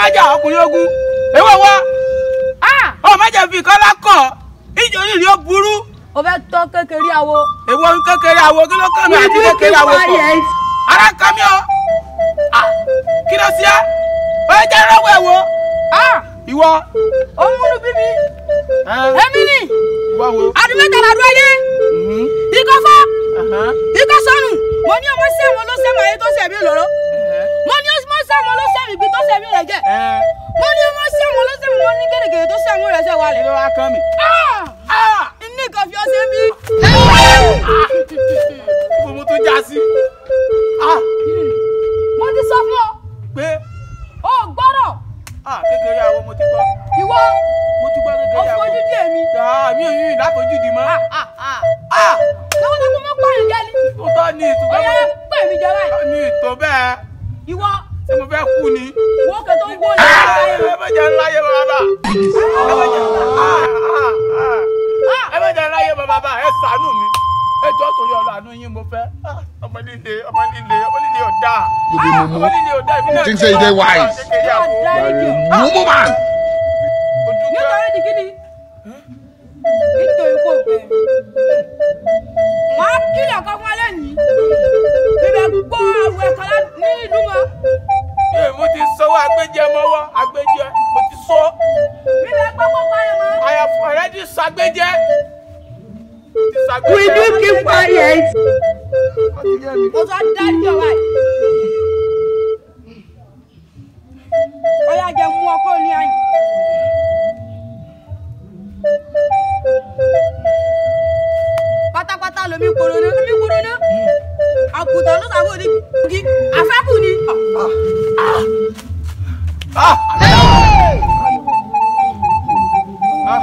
májà ọkùnrin ogun èwo wọ ọ májà fi kọ́lá kọ̀ ìjọ yìí ni ó burú o fẹ́ tọ́ kékeré àwo. èwo ń kékeré àwo kí ló kàn mí àti kékeré àwo pọ̀ ara kan mi o Ah, kí ló ṣe é ó yẹ jẹ́ rọ́wọ́ ẹ̀ wo ìwọ ó múlù bí mi. ẹ, èmi ni ìwọ wo. àdúmẹ́ta làdúrà yé Mhm, ikọ́ fọ́ aha, ikọ́ sọnù mo ní ọmọ sẹ́wọ̀n ló sẹ́wọ̀n ayé tó sẹ̀mí lọ́rọ́ ẹhẹ́, mo ní ọmọ sẹ́wọ̀n ló sẹ́wọ̀n ibi tó sẹ̀mí rẹ̀ jẹ́ ẹ, mo ní ọmọ sẹ́wọ̀n ló sẹ́wọ̀n mo ní gẹ́gẹ́ tó sẹ́wọ̀n rẹ̀ sẹ́ kí wálẹ̀. ló wá kàn mí. ní nǹkan fi ọsẹ bí. ibo mo tún já sí. Ah, mo ti sọ fún ọ pé o gbọ́dọ̀ ah, kékeré àwo mo ti gbọ́ ìwọ mo ti gbọ́ kékeré àwo. ọ̀fọ̀jú díẹ̀ mi. Ah, mi ò yún ìdáfojú di mọ́. Ah, lọ́wọ́ tó kún mọ́ pààyàn jẹ́ ni. mo tọ́ ní ó ìtúgbọ́ yẹ pé mi jẹ báyìí. ní ìtò bẹ́ẹ̀ ìwọ ṣé mo fẹ́ kú ni. wo kẹ tó ń gbó ní Ah, ọ̀rọ̀ ẹ má jẹ́ ńláyé bàbá. ẹ má jẹ́ ah, ah, ah. ẹ má jẹ́ ńláyé bàbá ẹ ṣàánú mi. ẹ jọ́ torí ọlọ́àánú yín mo fẹ́. Ah, ọmọ líle ọmọ líle ọmọ líle ọ̀dà. You be mumu. ọmọ líle ọ̀dà ìbí náà. You think say you dey wise? Kékeré àwo. dáríjì ọ. Mumu man. Ojú pẹ́. nítorí di kíni nítorí kò bẹ̀ wọ́n á kílẹ̀ ọkọ fún alẹ́ yìí bíbẹ̀ gbọ́ àwọn ẹ̀ka ní ìlú mọ́ Ee, mo ti sọ́wọ́ agbẹ́jẹ mọ́wọ́ agbẹ́jẹ mo ti sọ. bíbẹ̀ gbọ́ kó pààyàn mọ́. I have already sagbẹ́jẹ. Mo ti sagbẹ́jẹ. Will you keep quiet? mo sọ dáríjì ọ báyìí. ọyá jẹ mú ọkọ ní àyìn. pátápátá lomi korona lomi korona àgùntàn ló sàbò ní kí afẹ́kù ni. Ah! Ah!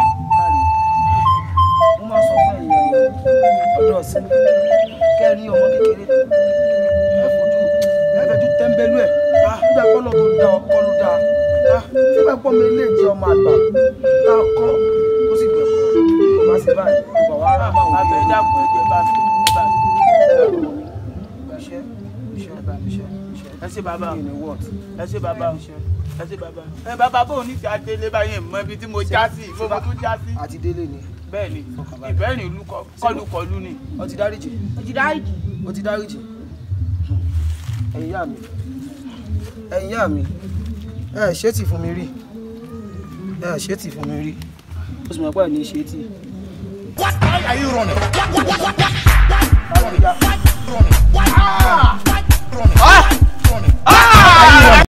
mo máa sọ fún ẹ̀yin ọ̀dọ́ ọ̀sìn kẹ́rin ọmọ kékeré ẹ fojú ẹ fẹ́jú tẹ́ḿbẹ́lú ẹ̀ nígbà pọ́nà tó da ọkọ ló da nígbà pọ́ mi lè jẹ́ ọmọ àgbà tá a kọ́ ó sì gbẹ̀kọ́ kò bá sí báyìí kò bá wà á máa wò Abẹ́ ó dàpọ̀ ẹ̀jẹ̀ bá mi. Bá mi. iṣẹ́ iṣẹ́ iṣẹ́ iṣẹ́ Ẹ ṣe bàbá o. kí ni wọ́ọ̀tì Ẹ ṣe bàbá o. Ẹ ṣe bàbá. Ẹ bàbá bò ní ti adélé báyìí mọ ibi tí mo já sí ìfowó mo tún já sí. àti délé ni Bẹ́ẹ̀ ni ìbẹ́rìn ìlú kọlùkọlù ni. ó ti dáríjì òjì dáríjì. ó ti dáríjì ẹ̀yin yá mi ẹ̀yin yá mi ẹ ṣé tì fún mi rí ẹ ṣé tì fún mi rí ó sì mọ̀ pé ẹ̀ ní ṣe tì. What are you running? What, what, what, what, what, Báwo ni ya? running? Ah! Running. Ah!